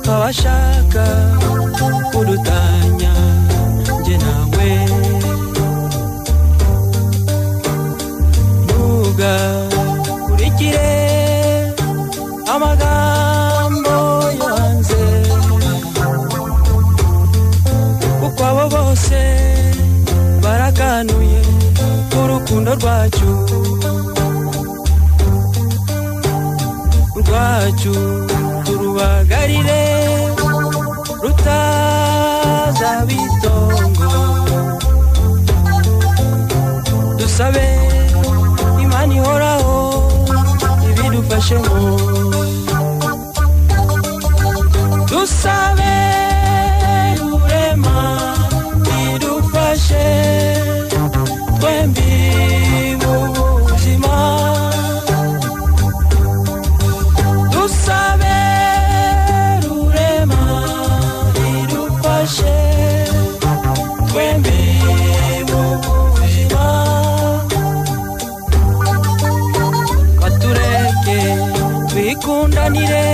amashaka kudutanya njye nawe ntuga kurikire amagambo yo hanze kuko abo bose baraganuye urukundo rwacu rwacu turubagarire rutazabitongo dusabe imana ihoraho ibidufashe ngo dusabe rurema idufashe twembi mu buzima dusabe rurema idufashe twembi mu buzima batureke twikundanire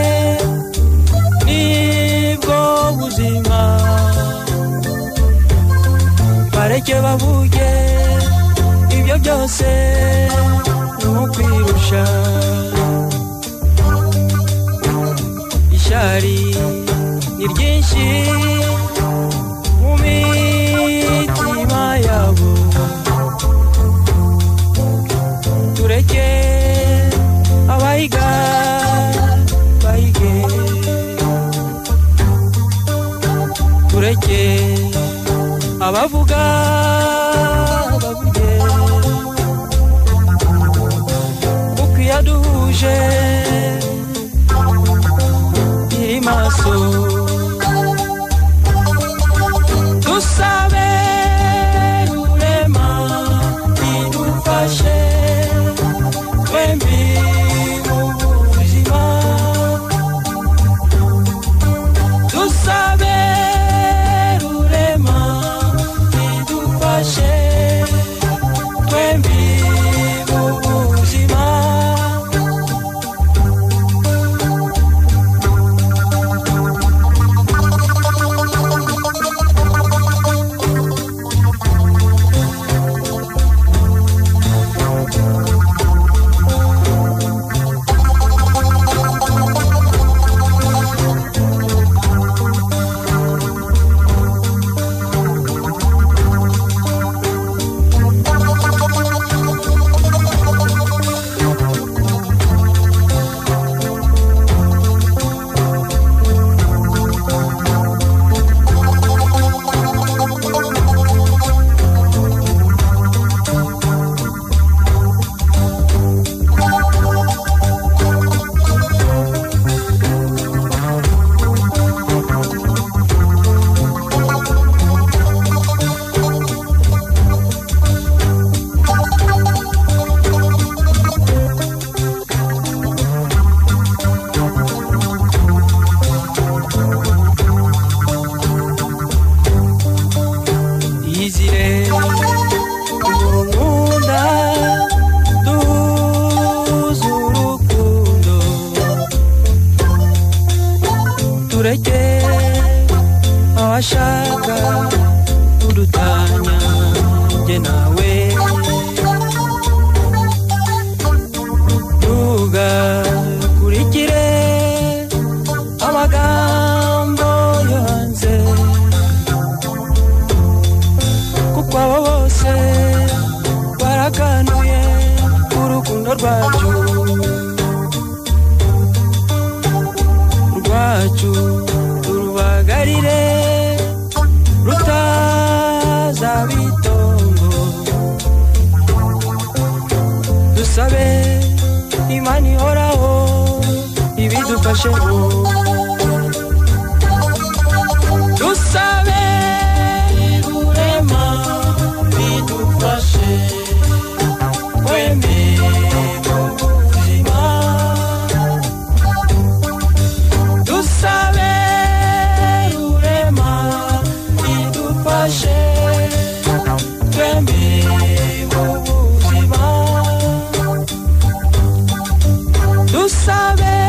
nibwo buzima bareke babuge ibyo byose ni ukwirusha ishyari ni ryinshi mu mitima yabo tureke abayiga bayige tureke abavuga bavuge kuko iyo aduhuje iri maso dusabe rurema idufashe twembi mu buzima dusabe rurema idufashe twembi mu buzima yizire umukunda duhuze urukundo tureke abashaka kudutanya njye nawe ntugakurikire amagambo yo hanze kuko abo bose barakanuye urukundo rwacu rwacu turubagarire rutazabitongo dusabe imana ihoraho ibidufashe ngo dusabe rurema bidufashe twembi mu buzima dusabe rurema bidufashe twembi mu buzima dusabe